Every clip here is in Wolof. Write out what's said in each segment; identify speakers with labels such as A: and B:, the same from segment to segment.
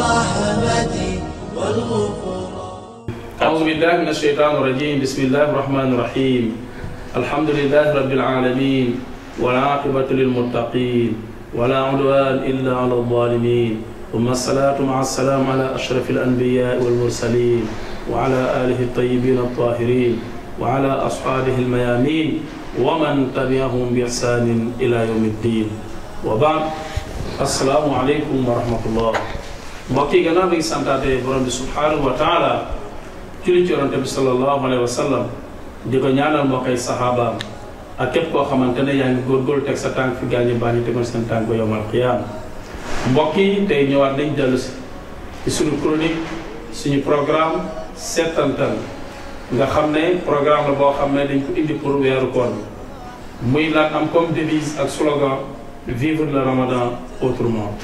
A: الرحمة والغفران
B: أعوذ بالله من الشيطان الرجيم بسم الله الرحمن الرحيم الحمد لله رب العالمين والعاقبة للمتقين ولا عدوان إلا على الظالمين ثم الصلاة مع السلام على أشرف الأنبياء والمرسلين وعلى آله الطيبين الطاهرين وعلى أصحابه الميامين ومن تبعهم بإحسان إلى يوم الدين وبعد السلام عليكم ورحمة الله mbokk yi gannaaw bi ngi santaate borom bi subhanahu wa taala julli ci yonante bi sallallahu alayhi wa sallam di ko ñaanal moo koy saxaabaam ak képp koo xamante ne yaa ngi góorgóorlu teg sa tànk fi gaañu baax ñi tegoon seen tànk ba yowmal qiyaama mbokk yi tey ñëwaat nañ dellu si ci suñu chronique suñu programme settantal nga xam ne programme la boo xam ne dañ ko indi pour weeru koor bi muy lan am comme devise ak slogan vivre le ramadan autrement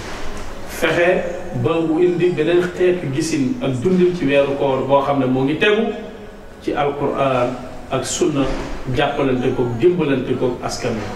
B: fexe ba mu indi beneen xeetu gisin ak dundin ci weeru koor boo xam ne moo ngi tegu ci alquran ak sunna jàppalante ko dimbalante ko askan wi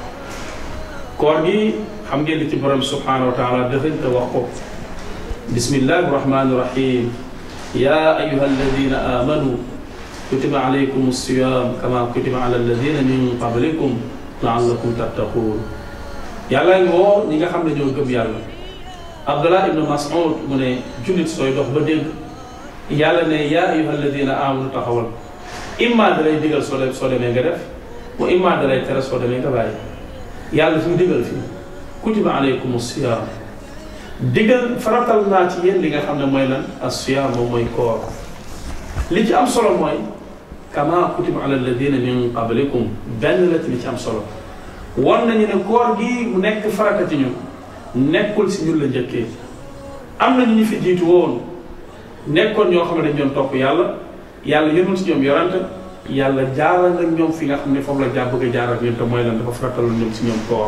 B: koor gi xam ngeen li ci borom subhanahu wa taala dëxëñ te wax ko bismillahi rahmani rahim ya ayuha alladina amanu kutiba alaykum alsiyam kama kutiba ala alladina min qablikum laallakum tattaqun yàlla ngi woo ñi nga xam ne ñoo gëm yàlla abdullah ibnu mas'ud mu ne jullit sooy dox ba dégg yàlla ne yaa ayuha alladina amanu taxawal imma da lay digal soo dem soo demee nga def wa imma da lay tere soo demee nga bàyyi yàlla fi mu digal fii kutiba alaykum siyam digal faratal naa ci yéen li nga xam ne mooy lan as-siyam moom mooy koor li ci am solo mooy kama kutiba ala alladina min qablikum benn la ci li ci am solo won nañu ne koor gi mu nekk farata ci ñun nekkul si ñun la njëkkee am na ñu ñu fi jiitu woon nekkoon ñoo xam ne dañ doon topp yàlla yàlla yënul si ñoom yorante yàlla jaaral ak ñoom fi nga xam ne foofu la jaa bëgg a jaaral ñun te mooy lan dafa farataloon ñoom si ñoom koor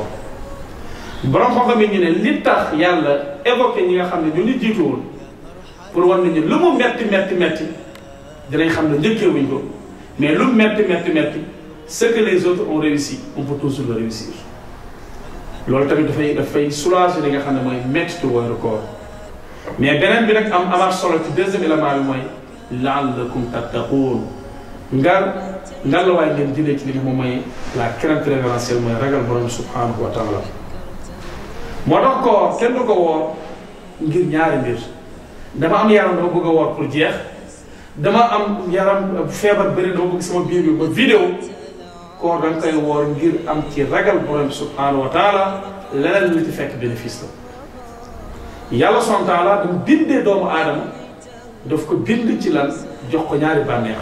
B: borom xam-xam yi ñu ne li tax yàlla évoqué ñi nga xam ne ñu ñu jiitu woon pour war nañu lu mu metti metti metti dinañ xam ne njëkkee wuñ ko mais lu mu metti metti metti ce que les autres ont réussi on peut toujours le réussir loolu tamit dafay dafay soulager li nga xam ne mooy mettitu weeru koor mais beneen bi nag am amaat solo ci deuxième élément bi mooy laallakum tattaquun ngar ngar la waaye ngeen jëlee ci li nga moom mooy la crainte révérentielle mooy ragal borom subhanahu wa taala moo tax koor kenn du ko woor ngir ñaari mbir dama am yaram dama bëgg a woor pour jeex dama am yaram feebar bëri dama bëgg sama biir bi ba vidéo koor da nga koy woor ngir am ci ragal borom subhanahu wa taala leneen lu ci fekk bénéfice la yàlla subhanahu wa taala dama bindee doomu aadama daf ko bind ci lan jox ko ñaari bànneex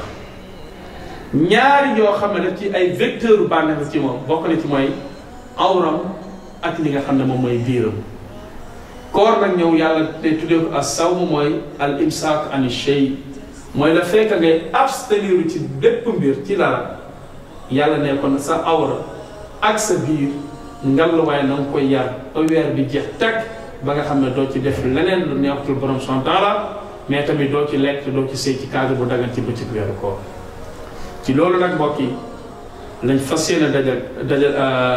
B: ñaari yoo xam ne daf ci ay vecteur bànneex ci moom bokk na ci mooy awram ak li nga xam ne moom mooy biiram koor nag ñëw yàlla te tuddee ko as sawm mooy al imsaak an shay mooy la fekk ngay abstenir ci bépp mbir ci dara yàlla ne kon sa awra ak sa biir ngalluwaay na nga koy yar ba weer bi jeex teg ba nga xam ne doo ci def leneen lu neexatul borom son taala mais tamit doo ci lekk doo ci sëy ci cadre bu dagan ci bëccëg weeru koor ci loolu nag mbokk yi lañ fas yéene dajal dajal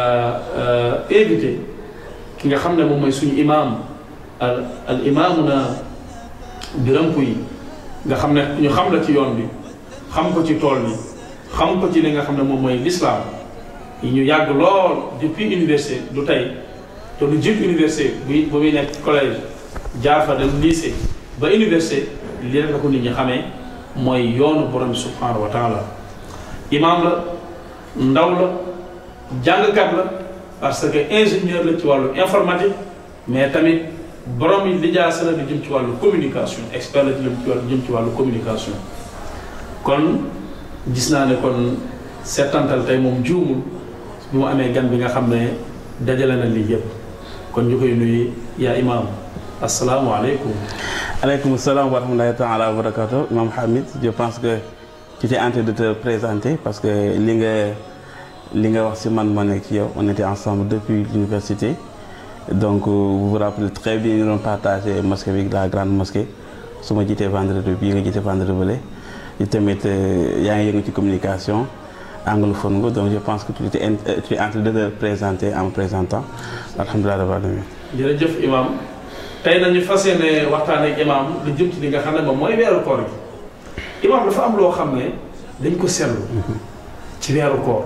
B: éviter ki nga xam ne moom mooy suñu imaam al al imaamu na birampu yi nga xam ne ñu xam la ci yoon bi xam ko ci tool bi xam ko ci li nga xam ne moom mooy l'islam yi ñu yàgg lool depuis université du tey te lu jiit université bu bu muy nekk collège jaar fa dem lycée ba université li rek la ko nit ñi xamee mooy yoonu borom bi subhanahu wa taala imaam la ndaw la jàngkat la parce que ingénieur la ci wàllu informatique mais tamit borom yi lijaasa la di jëm ci wàllu communication expert la ci jëm ci wàllu jëm ci wàllu communication kon gis naa ne kon settantal tey moom juumul bi mu amee gan bi nga xam ne dajale na lii yëpp kon ñu koy nuyu yaa imaam asalaamualeykum.
C: aleykum salaam wa rahmatullahi taala wa barakatuh imam Hamid je pense que tu t'es en train de te présenter parce que li nga li nga wax ci man moo nekk ci yow on était ensemble depuis l'université donc vous vous rappelez très bien ñu doon partagé mosquée bi la grande mosquée su ma jiitee vendredi bii nga jiite vendredi bële yi tamit yaa ngi yëngu ci communication anglophone nga donc je pense que tu es tu es en train de te présenter en me présentant alhamdulilah rabbil alamin
B: jërëjëf imam tey nañu fas yéene waxtaan ak imaam lu jëm ci li nga xam ne moom mooy weeru koor gi imaam dafa am loo xam ne dañ ko seetlu ci weeru koor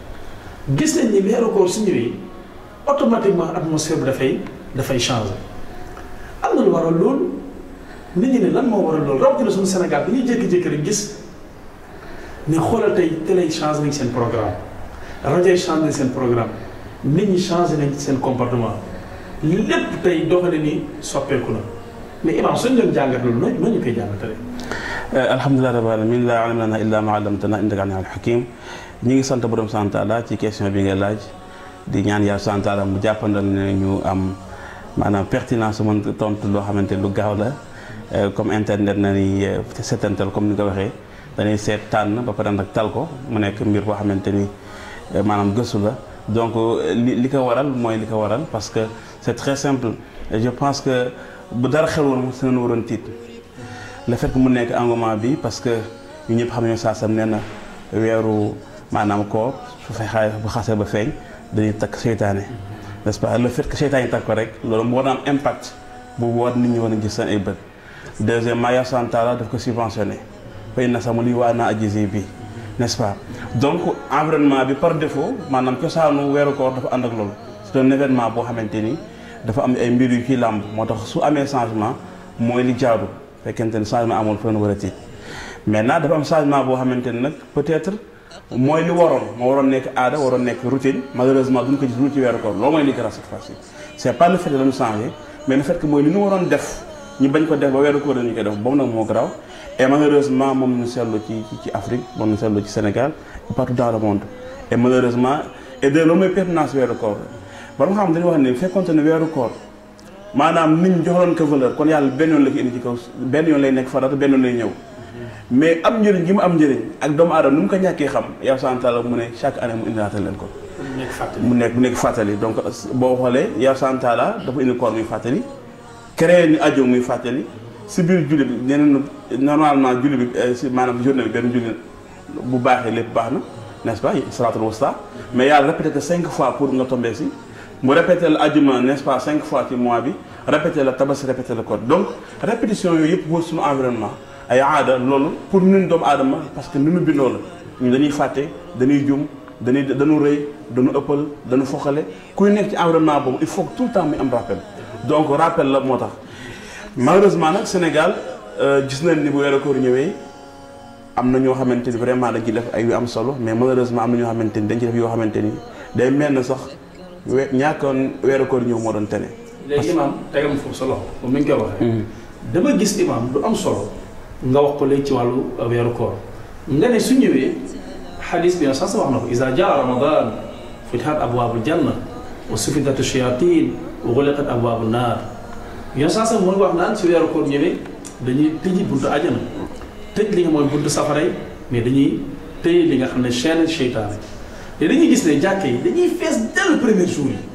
B: gis nañ ni weeru koor su ñëwee automatiquement atmosphère bi dafay dafay changé am na lu waral loolu nit ñi ne lan moo waral loolu rawatina suñu Sénégal bi ñuy jékki-jékki rek gis ne xoolal tey télé yi changé nañ seen programme rajo yi changé nañ seen programme nit ñi changé nañ seen comportement lépp tey doxale ni soppeeku na mais imaam suñu leen jàngat loolu nooy nooy ñu koy jàngatale.
C: alhamdulilah rabbil alamin laa ilma lanaa illaa maa allamtanaa innaka anta al hakim ñi ngi sant borom sant Taala ci question bi nga laaj di ñaan yàlla sant Taala mu jàppandal ne ñu am maanaam pertinence mën tontu loo xamante lu gaaw la comme internet na ni seetantal comme ni nga ko waxee dañuy seet tànn ba pare nag tal ko mu nekk mbir boo xamante ni maanaam gëstu la donc li li ko waral mooy li ko waral parce que c'est très simple je pense que bu dara xel woon si nañu waroon tiit le fait que mu nekk engouement bi parce que ñu ñëpp xam nañu saa sam nee na weeru maanaam koor su fexee bu xasee ba feeñ dañuy takk seytaane n'est-ce pas le fait que seytaane yi takk ko rek loolu mu war na am impact bu war nit ñi war a gis seen ay bët deuxièmement yaa santaala daf ko subventionné fay na sama lii waa naa ajisi bi n'est-ce pas donc environnement bi par défaut maanaam cosaanu weeru koor dafa ànd ak loolu c'est un événement boo xamante ni dafa am ay mbir yu ciy làmb moo tax su amee changement mooy li jaadu fekkente ni changement amul fa war a tiit maintenant dafa am changement boo xamante ni nag peut-être mooy li waroon moo waroon nekk aada waroon nekk routine malheureusement duñ ko gis lu ci weeru koor loolu mooy li grâce cette fois-ci c'est pas le fait que dañu changé mais le fait que mooy li ñu waroon def ñu bañ ko def ba weeru koor dañu koy def boobu nag moo garaaw et malheureusement moom ñu seetlu ci ci Afrique moom ñu seetlu ci Sénégal et partout dans le monde et malheureusement et de loolu mooy pertinence weeru koor ba nga xam dañuy wax ne fekkonte ne weeru koor maanaam nit ñi joxoon ko valeur kon yàlla benn yoon la ko indi ci kaw benn yoon lay nekk farata benn yoon lay ñëw mais am njëriñ gi mu am njëriñ ak doomu aadama nu mu ko ñàkkee xam yow santaala mu ne chaque année mu indilaatal leen ko mu nekk mu nekk fàttali donc boo xoolee yow santaala dafa indi koor muy fàttali créé ni ajo muy fàttali si biir julli bi ñeneen normalement julli bi si maanaam journée bi benn julli bu baaxee lépp baax na n'est-ce pas salatul wusta mais yàlla répété que cinq fois pour nga tombé si mu répété la ajuma n'est-ce pas cinq fois ci mois bi répété la tabaski répété la koor donc répétition yooyu yëpp wër suñu environnement ay aada loolu pour ñun doomu aadama parce que ni ñu bindoo la ñu dañuy fàtte dañuy jum dañuy dañu rëy dañu ëppal dañu foxale kuy nekk ci environnement boobu il faut que tout le temps muy am rappel donc rappel la moo tax malheureusement nag Sénégal gis nañ ni bu weeru koor ñëwee am na ñoo xamante ni vraiment dañ ci def ay yu am solo mais malheureusement am na ñoo xamante ni dañ ci def yoo xamante ni day mel na sax we ñàkkoon weeru koor ñëw moo doon tene.
B: léegi imaam tegal ma foofu sa loxo comme ni nga koy waxee. dama gis imaam du am solo nga wax ko léegi ci wàllu weeru koor nga ne su ñëwee xadis bi sax wax na ko iza jaa ramadan futihat abwaabul janna wa sufidat shayatin wa xuliqat abwaabu naar yoon sax sax mooy wax naan si weeru koor ñëwee dañuy tëji buntu ajana tëj li nga mooy buntu safara yi mais dañuy tëye li nga xam ne chaîne seytaane te dañuy gis ne jàkke yi dañuy fees dès le premier jour yi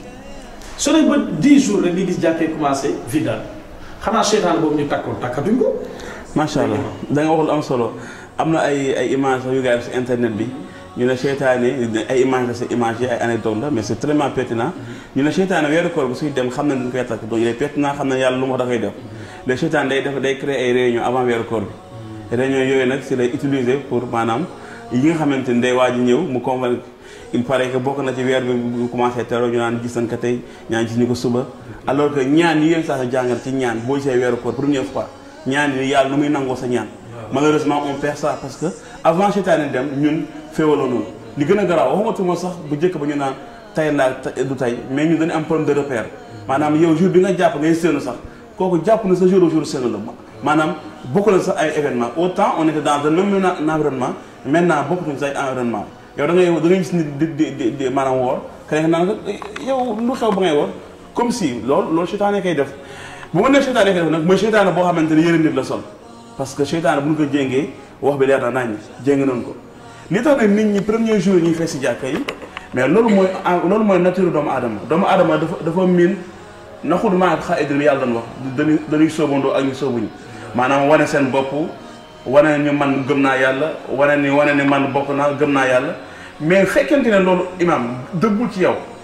B: su ne ba 10 jours rek nga gis jàkke yi commencé vidal xanaa seytaane boobu ñu takkoon takkatuñ ko.
C: macha allah da nga waxul am solo am na ay ay images yu gars yi si internet bi ñu ne seytaane ay image la si image yi ay anecdote la mais c'est tellement pertinent ñu ne seytaane weeru koor bu suy dem xam na dañ koy takk donc il est pertinent xam na yàlla lu mu wax da koy def le seytaane day def day créer ay réunion avant weeru koor bi réunion yooyu nag si lay utiliser pour maanaam yi nga xamante ni day waaj ñëw mu convaincre il paraît que bokk na ci weer bi bu commencé tero ñu naan gis nañ ko tey ñaan gis ñu ko suba alors que ñaan yi yéen saa sa jàngal ci ñaan boo gisee weeru koor première fois ñaan yi yàlla nu muy nangoo sa ñaan malheureusement on perd ça parce que avant seytaane dem ñun féewaloo noonu li gën a garaaw waxumatuma sax bu njëkk ba ñu naan tay laa du tay mais ñun dañu am problème de repère maanaam yow jour bi nga jàpp ngay séenu sax kooku jàpp na sa jour au jour séenu la maanaam bokk na sax ay événement autant on était dans un même environnement maintenant bokkatuñ sa ay environnement yow da ngay da ngay gis nit di di di maanaam woor keneen naan yow lu xew ba ngay woor comme si loolu loolu seytaane koy def bu ma nee seytaane koy def nag mooy seytaane boo xamante ne yëre nit la sol parce que seytaane bu ñu ko jéngee wax bi leer na nañ jéng nañ ko li tax nag nit ñi premier jour ñuy fees si jàkka yi mais loolu mooy loolu mooy nature doomu aadama doomu aadama dafa dafa miin naxul maa xa idri yàlla doon wax dañuy dañuy soobandoo ak ñu soobuñu maanaam wane seen bopp wane ñu man gëm naa yàlla wane ni wane ni man bokk naa gëm naa yàlla mais fekkente ne loolu imam dëggul ci yow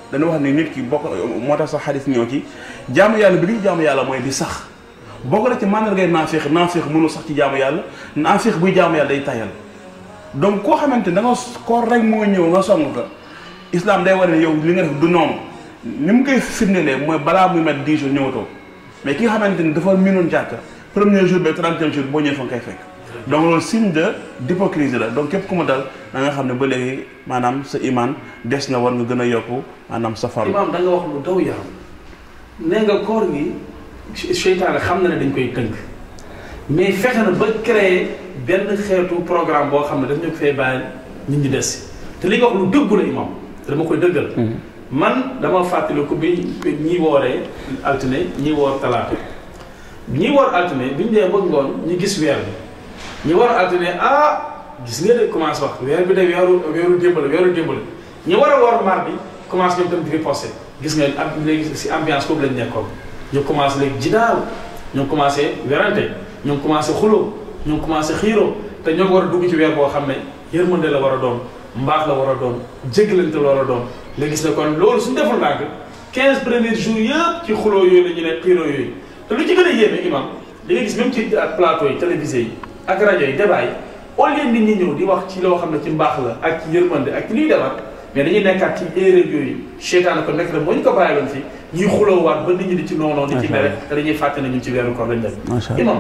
C: dañu wax ne nit ki bokk moo tax sax xadis ñëw ci jaamu yàlla bi li jaamu yàlla mooy di sax bokk na ci màndargay naafeex naafeex mënu sax ci jaamu yàlla naafeex buy jaamu yàlla day tayal donc koo xamante da nga koor rek moo ñëw nga song ko islam day war ne yow li nga def du noonu ni mu koy firndelee mooy balaa muy mat 10 jours ñëwatoo mais ki nga xamante ni dafa miinoon jàkka premier jour ba trentième jour boo ñëwee fa nga koy fekk donc loolu signe de d'hypocrisie la donc képp ku mu dal da nga xam ne ba léegi maanaam sa iman des na war nga gën a yokku maanaam sa farlu
B: imaam da nga wax lu daw yaram nee nga koor gi seytaane xam na ne dañ koy tënk mais fexe na ba créer benn xeetu programme boo xam ne daf ñu ko fee bàyyi nit ñi des te li nga wax lu dëggu la imaam te dama koy dëggal man dama fàttaliku bi ñi wooree altine ñi woor talaata ñi woor altine bi ñu dee ba ngoon ñu gis weer bi ñi woor altine ah gis nga de commencé wax weer bi de weeru weeru démb la weeru démb la ñi war a woor mardi commencé ñoom tam di riposté gis nga am léegi si ambiance boobu lañ nekkoon ñu commencé léegi jidaal ñu commencé werante ñu commencé xuloo ñu commencé xiiroo te ñoo war a dugg ci weer boo xam ne yërmande la war a doon mbaax la war a doon jéggalante la war a doon nga gis ne kon loolu suñu deful ndànk 15 premiers jours yëpp ci xuloo yooyu la ñu ne xiiroo yooyu te lu ci gën a yéeme imam li nga gis même ci plateau yi télévisé yi ak rajo yi débat yi au lieu nit ñi ñëw di wax ci loo xam ne ci mbaax la ak ci yërmande ak ci luy defar mais dañuy nekkaat ci erreur yooyu seytaane ko nekk rek moo ñu ko bàyyiloon fi ñuy xuloowaat ba nit ñi di ci noonoo di ci mere te dañuy fàtte ne ñun ci weeru koor lañ dem imam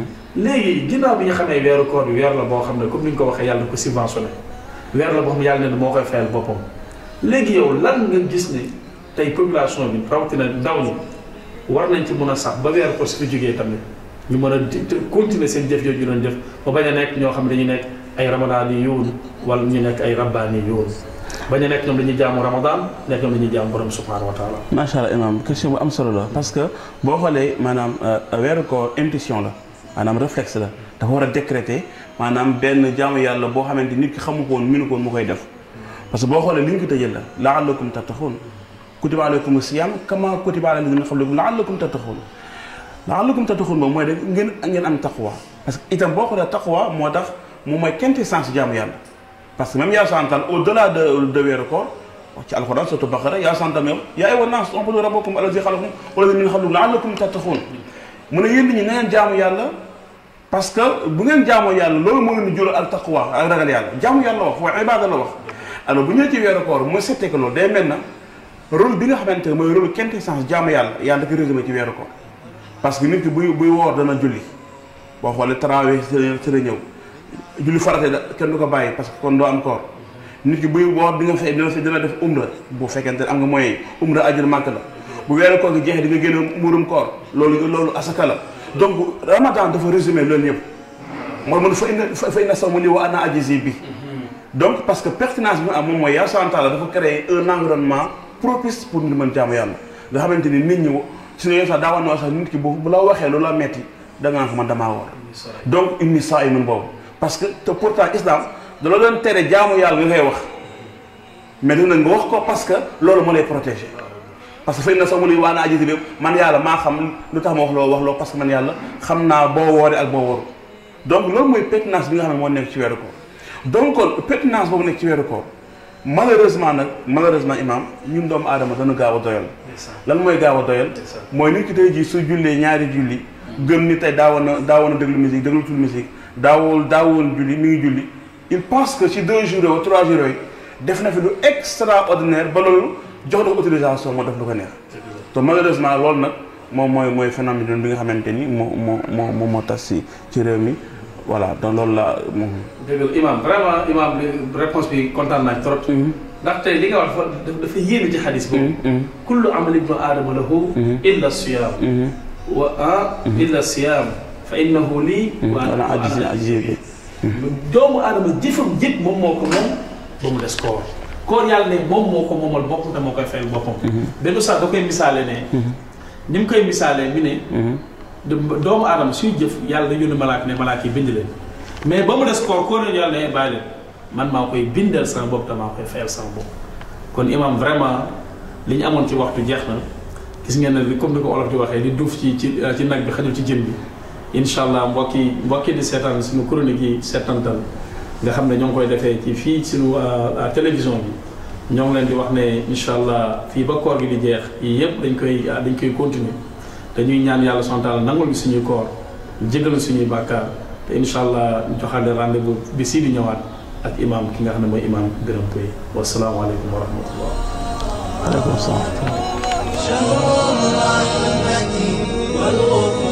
B: léegi ginnaaw bi ñu xamee weeru koor bi weer la boo xam ne comme ni ñu ko waxee yàlla ko subventionné weer la boo xam ne yàlla ne moo koy fayal boppam léegi yow lan nga gis ne tey population bi rawatina ndaw ñi war nañ ci mën a sax ba weeru koor su fi jógee tamit ñu mën a continuer seen jëf yooyu ñu doon jëf ba bañ a nekk ñoo xam ne dañuy nekk ay ramadaan yi yoon wala ñu nekk ay rabbaan yi yoon bañ a nekk ñoom dañuy jaamu ramadan nekk ñoom dañuy jaamu borom subhanahu wa taala
C: macha allah imam question bu am solo la parce que boo xoolee maanaam weeru koor intuition la maanaam réflexe la dafa war a décréter maanaam benn jaamu yàlla boo xamante nit ki xamu ko woon minu ko woon mu koy def parce que boo xoolee li ñu ko tëjee la la'allakum tattaqun kutiba alaykum siyam kama kutiba ala alladhina min qablikum la'allakum tattaqun la'allakum tattaqun moom mooy da ngeen ngeen am taqwa parce que itam boo xoolee taqwa moo tax moom mooy quintessence jaamu yàlla parce que même yaa santal au delà de de weeru koor ci alxuraan surtout Baqara yaa santal même yaa ayyuhan naas u'budu rabbakum allazi xalaqakum walladhina min qablikum la'allakum tattaqun mu ne yéen nit ñi na ngeen jaamu yàlla parce que bu ngeen jaamoo yàlla loolu moo leen di jural al taqwa ak ragal yàlla jaamu yàlla wax wa ibaada la wax alors bu ñëwee ci weeru koor mooy settee ko loolu day mel na rôle bi nga xamante ne mooy rôle quintessence jaamu yàlla yàlla dafa résumé ci weeru koor parce que nit ki buy buy woor dana julli boo xoolee tarawih ci la ñëw julli farate da kenn du ko bàyyi parce que kon doo am koor nit ki buy woor di nga fay dina dina def umra bu fekkente ne am nga moyen umra ajur màkk la bu weeru koor gi jeexee di nga génne muurum koor loolu loolu asaka la donc ramadan dafa résumé loolu yëpp mooy mun fa inna fa inna sawma li wa ana ajizi bi donc parce que pertinence bi mu am moom mooy yaa sant la dafa créer un environnement propice pour ñu mën jaamu yàlla nga xamante ni nit ñi su ne sax daawoon na sax nit ki bu bu la waxee lu la metti da nga xam man damaa woor donc inni saa'imun boobu parce que te pourtant islam da la doon tere jaamu yàlla nga koy wax mais dina nga wax ko parce que loolu moo lay protéger parce que fay na sax mu ne waa naa ajizi bi man yàlla maa xam lu tax ma wax loo wax loo parce que man yàlla xam naa boo wooree ak boo wóoru donc loolu mooy pertinence bi nga xam ne moo nekk ci weeru koor donc kon pertinence boobu nekk ci weeru koor malheureusement nag malheureusement imam ñun doomu aadama dana gaaw a doyal lan mooy gaaw a doyal mooy nit ki tey jii su jullee ñaari julli gëm ni tey daawoon na daawoon na déglu musique déglu tul musique daawul daawoon julli mi ngi julli il pense que ci deux jours ou trois jours yooyu def na fi lu extraordinaire ba loolu jox na ko autorisation moo def lu ko neex te malheureusement loolu nag moom mooy mooy phénomène bi nga xamante ni moo moo moo moo moo tas si ci réew mi voilà donc loolu la moom.
B: dëgg la imam vraiment imam réponse bi kontaan naa trop. ndax tey li nga wax dafa dafa yéeme ci xadis boobu. kullu amali ibnu aadama lahu illa siyaam. wa ah illa siyaam fa innahu lii. wa ana ajzi bi doomu aadama jëfam jëpp moom moo ko moom ba mu des koor. koor yàlla ne moom moo ko moomal boppam te moo koy fayal boppam. benn sax da koy misaale ne. ni mu koy misaalee mi ne. doomu aadama suy jëf yàlla da yónni malaaka ne malaaka yi bind leen mais ba mu des koor koor nañu yàlla ne bàyyi leen man maa koy bindal sama bopp te maa koy fayal sama bopp kon imam vraiment li ñu amoon ci waxtu jeex na gis ngeen ne comme ni ko olof di waxee li duuf ci ci ci nag bi xajul ci jën bi incha allah mbokki mbokki di seetaan suñu chronique yi seetantal nga xam ne ñoo ngi koy defee ci fii suñu télévision bi ñoo ngi leen di wax ne incha allah fii ba koor gi di jeex yii yëpp dañ koy dañ koy continuer dañuy ñaan yàlla subhanahu wa taala nangul ñu suñuy koor jégalu suñuy bàkkaar te incha allah ñu joxaale rendez-vous bi sii di ñëwaat ak imam ki nga xam ne mooy imam gërëm koy wasalaamaaleykum wa rahmatullah
C: aleykum salaam
A: شهر الرحمة والغفران